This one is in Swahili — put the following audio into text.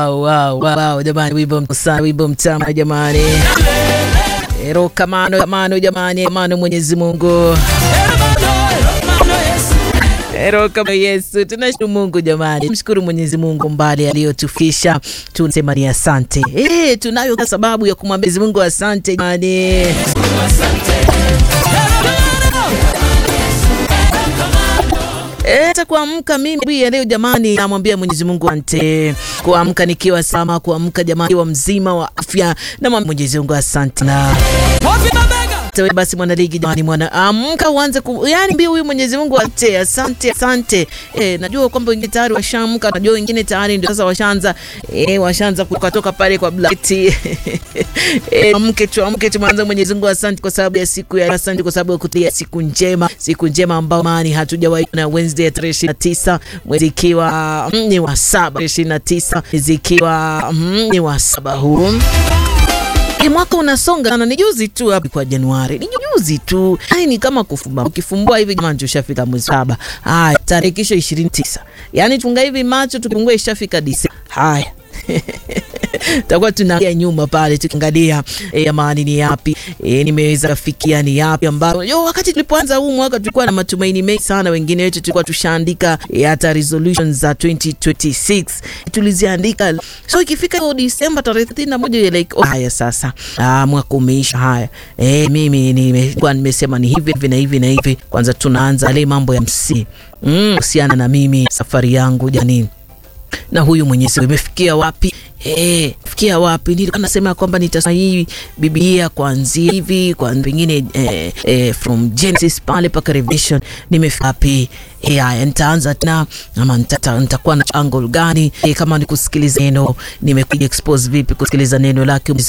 Wow, wow, wow, jamani, wimbo msana, wimbo mtamu jamani. Ero kamano, kamano jamani, kamano Mwenyezi Mungu. Ero kama Yesu, tunashukuru Mungu jamani, mshukuru Mwenyezi Mungu mbali aliyotufikisha, tunasema ni asante. Eh, tunayo sababu ya kumwambia Mwenyezi Mungu asante jamani. Hata kuamka mimi leo jamani, namwambia Mwenyezi Mungu asante. Kuamka nikiwa salama, kuamka jamani wa mzima wa afya, namwambia Mwenyezi Mungu asante na Tewe basi mwana ligi jamani, mwana amka uanze ku, yani mbio huyu Mwenyezi Mungu asante, asante, asante. Eh, najua kwamba wengine tayari washaamka, najua wengine tayari ndio sasa washaanza eh, washaanza kutoka pale kwa blanketi eh, amke tu, amke tu, mwanzo Mwenyezi Mungu asante kwa sababu ya siku ya asante kwa sababu ya kutia siku njema, siku njema ambao mani hatujawahi na Wednesday ya tarehe 29 mwezi ikiwa mm, ni wa saba 29 mwezi ikiwa mm, ni wa saba huu E, mwaka unasonga sana. Ni juzi tu hapo kwa Januari, ni juzi tu. Hai ni kama kufumba, ukifumbua hivi jamani, ushafika mwezi saba. Haya, tarehe kisho 29, yaani tunga hivi macho tukifungua ishafika Disemba. Haya takuwa tunaangalia nyuma pale tukiangalia e, amani ni yapi e, nimeweza kufikia ni yapi ambayo yo, wakati tulipoanza huu mwaka tulikuwa na matumaini mengi sana. Wengine wetu tulikuwa tushaandika e, hata resolutions za 2026 tuliziandika, so ikifika hiyo Disemba tarehe 31 like oh, haya sasa, ah, mwaka umeisha. Haya e, mimi nimekuwa nimesema ni hivi hivi na hivi na hivi. Kwanza tunaanza ile mambo ya msi kuhusiana mm, na mimi safari yangu janini na huyu Mwenyezi imefikia wapi? Eh, fikia wapi? Nilikuwa nasema kwamba nitasoma hii Biblia kuanzia hivi kwa pengine eh, eh, from Genesis pale mpaka Revelation, nimefika wapi? Eh, haya nitaanza tena ama nitakuwa na angle gani? Eh, kama ni kusikiliza neno, nimekuja expose vipi kusikiliza neno lake